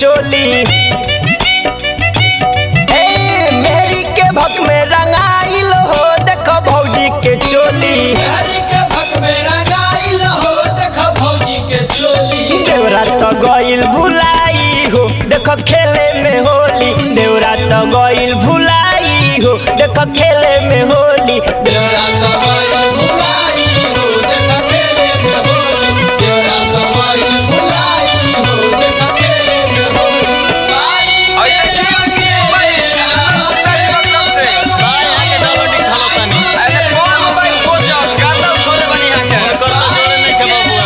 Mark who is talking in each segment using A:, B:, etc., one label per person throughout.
A: चोली ए मेहरी के भक में रंगाइल हो देखो भौजी के चोली
B: हरी के भक में रंगाइल हो देख भौजी के चोली
A: देवरा तो गइल भुलाई हो देखो खेले में होली देवरा तो गइल भुलाई हो देखो खेले में होली
B: देवरा तो गइल भुलाई हो देख खेले में होली देवरा तो गइल भुलाई हो देख खेले में होली भाई
C: और देखिए कि भाई तारी बक्सर से
D: भाई आके डाउनलोडिंग खालो तनी
C: अरे कौन मोबाइल कोचस गाता छोड़े बनी यहाँ के
D: कर तो जोड़े नहीं के बबुआ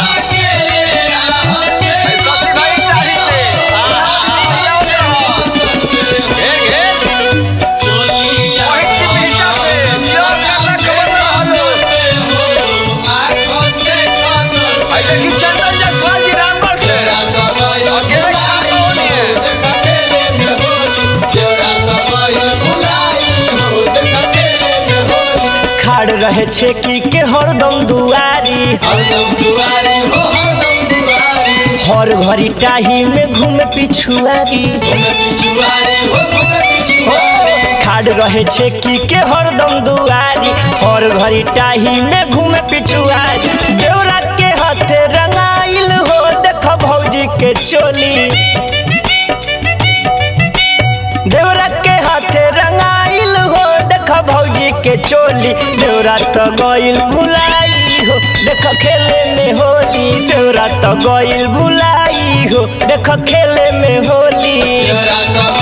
C: अरे शशि भाई टाही से आओ रहो घेर घेर वही चिपीटा से जो गाना खबर ना हालो आई देखी चंदन जसवाल जी रामगढ़ से अकेले छाप होनी है
A: खाड़ रहे छेकी के हरदम दुआरी हर घड़ी टाही में घूमे पिछुआरी खाड़ रहे छेकी के हरदम दुआरी हर घड़ी टाही में घूमे पिछुआरी देवरा के हाथे रंगाइल हो देख भौजी के चोली देवरा के हाथे रंगाइल हो देख भौजी के चोली देवरा तो गइल भुलाई हो देख खेले में होली देवरा तो गइल भुलाई हो देख खेले में होली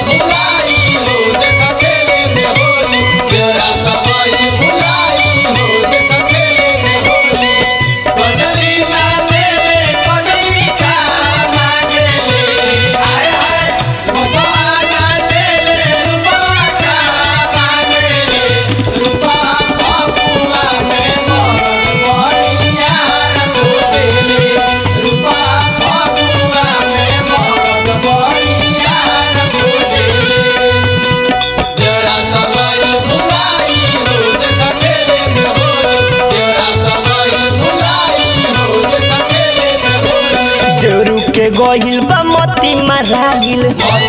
A: देवरू के गइल बा मती माराइल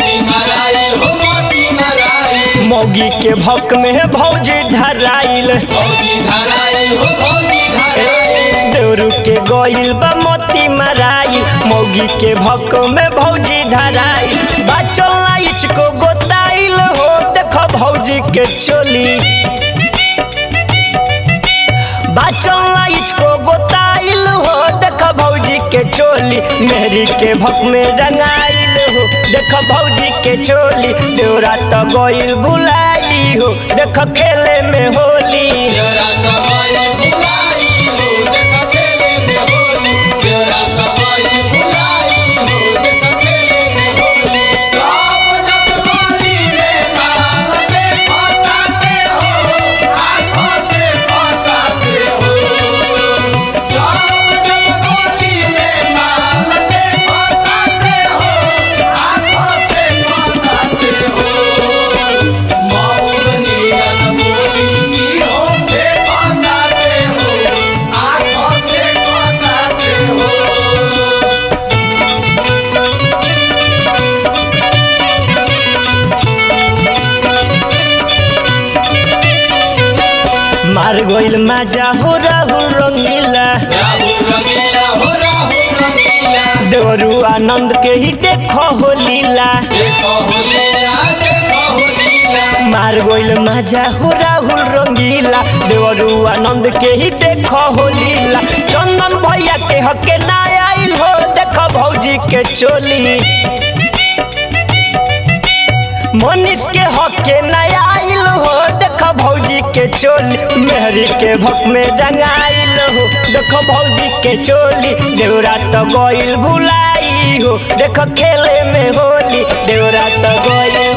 A: मौगी के भक में भौजी धराइल देवरू के गइल बा मोती मराई मौगी के भक में भौजी धराई बचल लाइच को गोताइल हो देख भौजी के चोली बचल लाइच को गोताइल हो देख भौजी के चोली मेहरी के भक में रंगाइल हो देख भौजी के चोली देवरा तो गइल भुलाई हो देख खेले में होली मार गइल माजा हो राहुल रंगीला देवरू आनंद के ही देखो हो लीला मार गइल माजा हो राहुल रंगीला देवरू आनंद के ही देखो हो लीला चंदन भैया के हके ना आइल हो देखो भौजी के चोली मनीष के हके ना आइल हो देखो भौजी के चोली मेहरी के भक में रंगाइल हो देखो भौजी के चोली देवरा तो गइल भुलाई हो देखो खेले में होली देवरा तो गइल